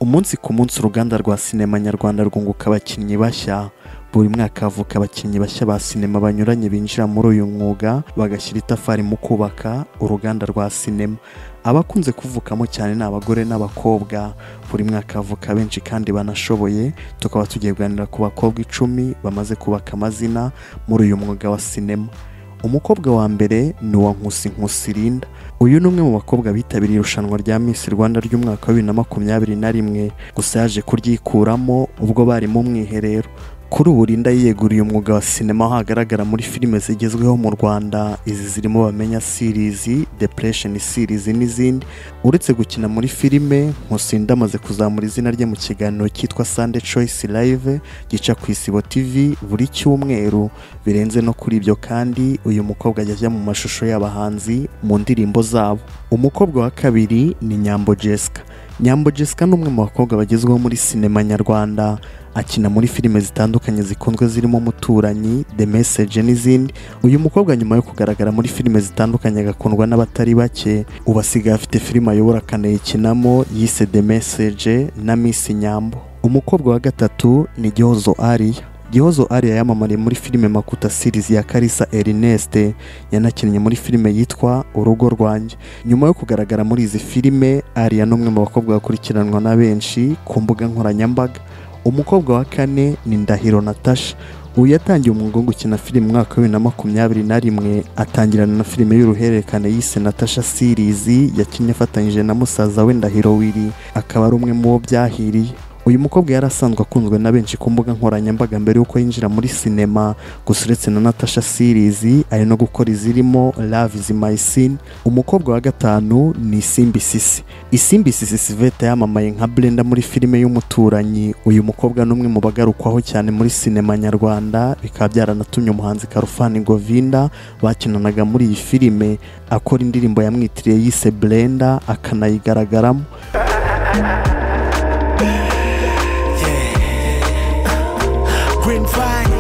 umunsi ku munsi uruganda rwa sinema nyarwanda rwunguka abakinnyi bashya buri mwaka havuka abakinnyi bashya ba sinema banyuranye binjira muri uyu mwuga bagashyira itafari mu kubaka uruganda rwa sinema abakunze kuvukamo cyane ni abagore n'abakobwa buri mwaka havuka benshi kandi banashoboye tukaba tugiye kuganira ku bakobwa icumi bamaze kubaka amazina muri uyu mwuga wa sinema umukobwa wa mbere ni uwa nkusi nkusi rinda uyu ni umwe mu bakobwa bitabiriye irushanwa rya Miss Rwanda ry'umwaka wa bibiri na makumyabiri na rimwe gusa yaje kuryikuramo ubwo bari mu mwiherero kuri ubu Linda yiyeguriye umwuga wa sinema aho hagaragara muri filime zigezweho mu Rwanda izi zirimo bamenya sirizi depression sirizi n'izindi uretse gukina muri filime Nkusinda amaze kuzamura izina rye mu kiganiro cyitwa Sunday Choice Live gica ku Isibo TV buri cyumweru birenze no kuri ibyo kandi uyu mukobwa ajya ajya mu mashusho y'abahanzi mu ndirimbo zabo umukobwa wa kabiri ni Nyambo Jessica Nyambo Jessica ni umwe mu bakobwa bagezweho muri sinema nyarwanda akina muri filime zitandukanye zikunzwe zirimo umuturanyi the message n'izindi uyu mukobwa nyuma yo kugaragara muri filime zitandukanye agakundwa n'abatari bake ubu asigaye afite filime ayobora akanayikinamo yise the message na miss nyambo umukobwa wa gatatu ni gihozo ariya gihozo ariya yamamariye muri filime makuta series ya karisa erineste yanakinnye muri filime yitwa urugo rwanjye nyuma yo kugaragara muri izi filime ariya ni umwe mu bakobwa bakurikiranwa na benshi ku mbuga nkoranyambaga umukobwa wa kane ni ndahiro natasha uyu yatangiye umwuga wo gukina filime umwaka wa bibiri na makumyabiri na rimwe atangirana na filime y'uruhererekane yise natasha sirizi yakinnye afatanyije na musaza we ndahiro wiri akaba ari umwe mu bo byahiriye uyu mukobwa yari asanzwe akunzwe na benshi ku mbuga nkoranyambaga mbere y'uko yinjira muri sinema gusa uretse na natasha sirizi ari no gukora izirimo love is my sin umukobwa wa gatanu ni isimbi sisi isimbi sisi siveta yamamaye nka brenda muri filime y'umuturanyi uyu mukobwa ni umwe mu bagarukwaho cyane muri sinema nyarwanda bikaba byaranatumye umuhanzi karufani govinda bakinanaga muri iyi filime akora indirimbo yamwitiriye yise brenda akanayigaragaramo Green Vine.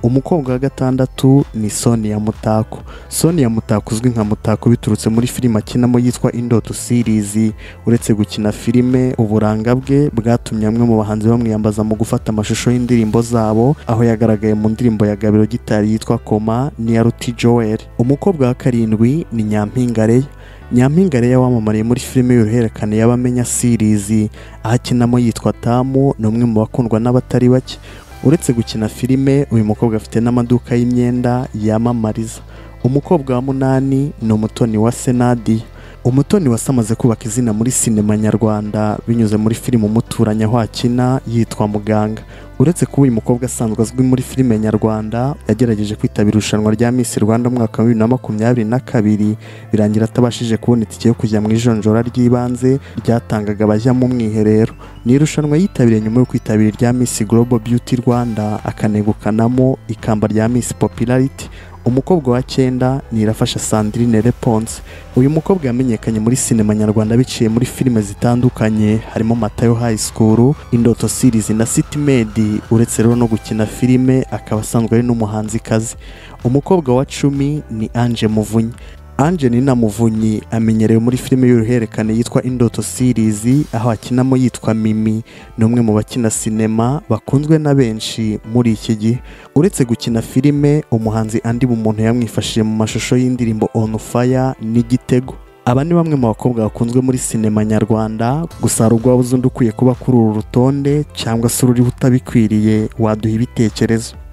umukobwa wa gatandatu ni sonia mutako sonia mutako uzwi nka mutako biturutse muri filime akinamo yitwa indoto sirizi uretse gukina filime uburanga bwe bwatumye bamwe mu bahanzi bamwiyambaza mu gufata amashusho y'indirimbo zabo aho yagaragaye mu ndirimbo ya gabiro gitari yitwa koma n'iya ruti joel umukobwa wa karindwi ni nyampingareya nyampinga rero wamamariye muri filime y'uruhererekane y'abamenya sirizi aho akinamo yitwa tamu ni umwe mu bakundwa n'abatari bake uretse gukina filime uyu mukobwa afite n'amaduka y'imyenda yamamariza umukobwa wa munani ni umutoni wa senadi umutoni wasamaze kubaka izina muri sinema nyarwanda binyuze muri filime umuturanyi aho akina yitwa muganga uretse kuba uyu mukobwa asanzwe azwi muri filime nyarwanda yagerageje kwitabira irushanwa rya Miss Rwanda umwaka wa bibiri na makumyabiri na kabiri birangira atabashije kubona itike yo kujya mu ijonjora ry'ibanze ryatangaga abajya mu mwiherero ni irushanwa yitabiriye nyuma yo kwitabira irya Miss Global Beauty Rwanda akanegukanamo ikamba rya Miss Popularity umukobwa wa cyenda ni irafasha sandrine reponse uyu mukobwa yamenyekanye muri sinema nyarwanda biciye muri filime zitandukanye harimo matayo high school indoto series na city made uretse rero no gukina filime akaba asanzwe ari n'umuhanzikazi umukobwa wa cumi ni ange muvunyi ange ni muvunyi amenyerewe muri filime y'uruhererekane yitwa indoto sirizi aho akinamo yitwa mimi ni umwe mu bakina sinema bakunzwe na benshi muri iki gihe uretse gukina filime umuhanzi andi mu muntu yamwifashije mu mashusho y'indirimbo on fire n'igitego aba ni bamwe mu bakobwa bakunzwe muri sinema nyarwanda gusa hari ubwo waba uzi undi ukwiye kuba kuri uru rutonde cyangwa se ururiho utabikwiriye waduha ibitekerezo